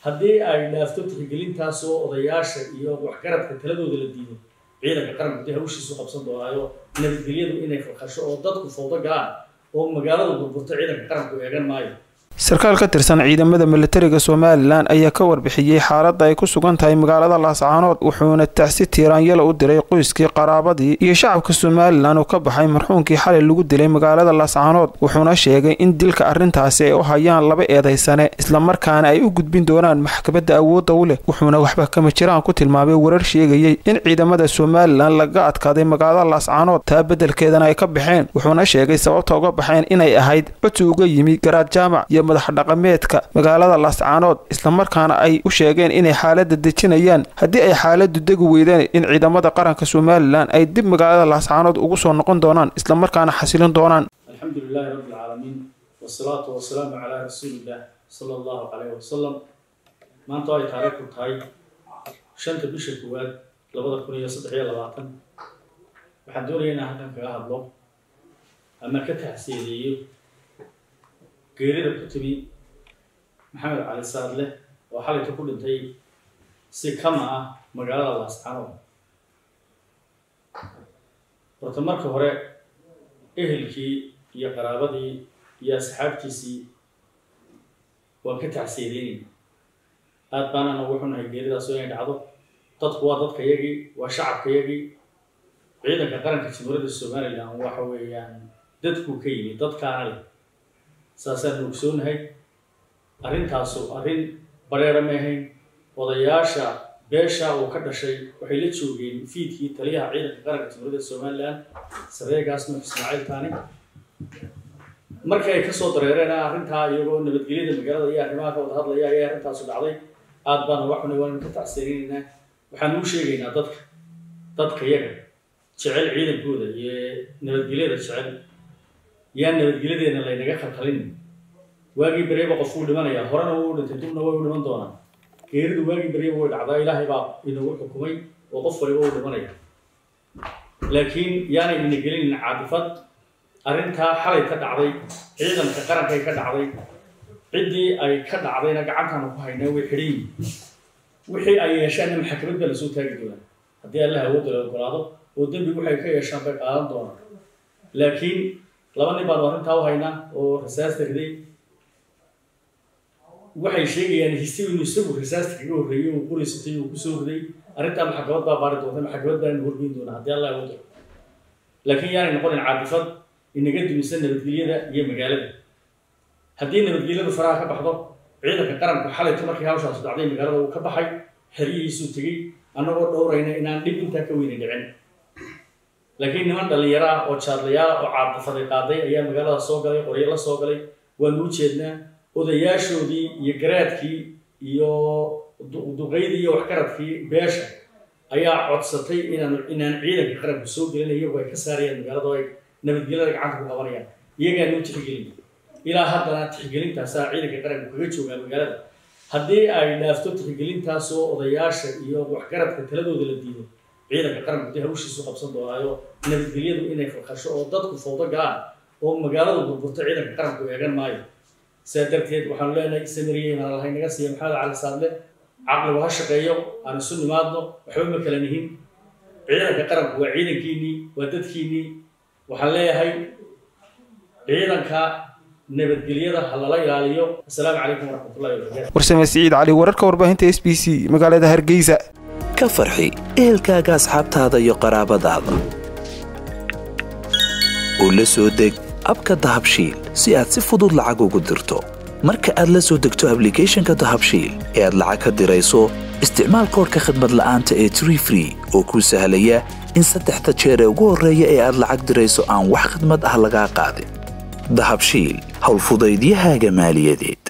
haddii ay dhaafto tixgelintaasoo odayaasha iyo waxgaradka taladooda la diido ciidanka qaranku dee hawshiisu qabsan doonaayo nabadgelyadu inay falkasho oo dadku fawdo galaan oo magaalada burburto ciidanka qaranku eegan maayo sarkaal ka tirsan ciidamada militariga somalilan ayaa ka warbixiyey xaaladda ay ku sugan tahay magaalada laascaanood wuxuuna tacsi tiiraanyala u diray qoyskii qaraabadii iyo shacabka somalilan oo ka baxay marxuunkii xalay lagu dilay magaalada laascaanood wuxuuna sheegay in dilka arrintaasi ay u hayaan laba eedaysane islamarkaana ay u gudbin doonaan maxkamadda awoodda u leh wuxuuna waxba kama jiraan ku tilmaamay warar sheegayey in ciidamada somalilan laga adkaaday magaalada laascaanood taa beddelkeedana ay ka baxeen wuxuuna sheegay sababta uga baxeen inay ahayd codsi uga yimi garaad jaamac iyo madax dhaqameedka magaalada laascaanood islamarkaana ay u sheegeen inay xaaladda dejinayaan haddii ay xaaladdu degi weydeen in ciidamada qaranka somalilan ay dib magaalada laascaanood ugu soo noqon doonaan islamarkaana xasilin doonaan alxamdu lilaahi rabbi alcaalamiin wasalaatu wasalaamu calaa rasuuliillah sala allahu caleyh wasalam maanta ay taariikhku tahay shanta bisha koowaad labada kun iyo saddex iyo labaatan waxaan doonaya inaan halkan kaga hadlo ama ka taxsiileeyo geerida ku timi maxamed cali saadle oo xalayta ku dhintay si kama ah magaalada laascaanood horta marka hore ehelkii iyo qaraabadii iyo asxaabtiisii waan ka tacsiideynayna aad baanaan ugu xunahay geeridaas inay dhacdo dadku waa dadka yagii waa shacabka yagii ciidanka qaranka jamhuuriyadda somalilan waxa weeyaan dadkuu ka yimi dadkaana leh saasaan ogsoonahay arrintaasu arrin bareera ma ahayn odayaasha beesha uu ka dhashay waxay la joogeen fiidkii taliyaha ciidanka qaranka jamhuuriyadda somalilan sareegaas nuux ismaaciil taani markii ay kasoo dareereen arrintaa iyagoo nabadgelyada magaalada iyo arrimaha ka wada hadlaya ayay arrintaasu dhacday aad baan uga xunay waan ka tacsiirinaynaa waxaan u sheegaynaa dadka dadka yaga jecel ciidankooda iyo nabadgelyada jecel yaan nabadgelyadeena laynaga khalkhalin waagii bereeba qof wuu dhimanayaa horena wuu dhintay dubna way u dhiman doonaa geeridu waagii bereeba way dhacdaa ilaahay baa inagu xukumay oo qof waliba uu dhimanaya laakiin yaanay ina gelinin caadifad arrintaa xalay ka dhacday ciidanka qarankay ka dhacday ciddii ay ka dhacdayna gacantaanu ku haynaa way xidhan yihin wixii ay yeeshaanna maxkamad baa lasoo taagi doonaa haddii allah awoodda la ogolaado oo dembi waxay ka yeeshaan bay qaadan doonaan laakiin laba nin baanu arrintaa u haynaa oo rasaasta riday waxay sheegayaan hisi inuu isagu rasaasta kaga horreeyey uu quraysatay uu kusoo riday arrintaa maxkamad baa baari doonta maxkamad baa ina horgeyn doonaa haddii allah awoodda laakiin yaanay noqonin caadifad inaga dumisan nabadgelyada iyo magaalada haddii nabadgelyadu faraha ka baxdo ciidanka qaranku xalayta markii hawshaas dhacday magaalada uu ka baxay xeryihiisuu tegey annagoo dhowrayna inaan dhib intaa ka weyna dhicin laakiin niman dhallinyaro ah oo jaadlayaal oo caadifaday qaaday ayaa magaalada soo galay qoryo la soo galay waanu u jeednaa odayaashoodii iyo garaadkii iyo duqaydii iyo waxgaradkii beesha ayaa codsatay inaan inaan ciidanka qaranku soo gelin iyagoo ay ka saarayaan magaalada oo ay nabadgelyada gacanta ku qabanayaan iyagaa noo tixgelin ilaa haddana tixgelintaasaa ciidanka qaranku kaga joogaa magaalada haddii ay dhaafto tixgelintaasoo odayaasha iyo waxgaradka taladooda la diido ciidanka qaranku dee hawshiisu qabsan doonaayo nabadgelyadu inay falkasho oo dadku fawdo galaan oo magaalada burburto ciidanka qaranku eegan maayo sidaa darteed waxaanu leenahay samariyey mana lahay naga siiya maxamed cali saadle caqligu ha shaqeeyo aan isu nimaadno waxba ma kala nihin ciidanka qaranku waa ciidankiinnii waa dadkiinnii waxaan leeyahay ciidanka nabadgelyada ha lala ilaaliyo asalaamu calaykum waraxmatullahi wabarakatu warsame siciid cali wararka warbaahinta s b c magaalada hargeysa ka farxi ehelkaaga asxaabtaada iyo qaraabadaada oo la soo deg abka dahabshiil si aad si fudud lacag ugu dirto marka aad la soo degto ablicathonka dahabshiil ee aad lacag ka dirayso isticmaal koorka khadmad la'aanta ee tree free oo kuu sahlaya in saddexda jeer ee ugu horreeya ee aad lacag dirayso aan wax khidmad ah lagaa qaadin dahabshiil howlfudaydiyahaaga maaliyadeed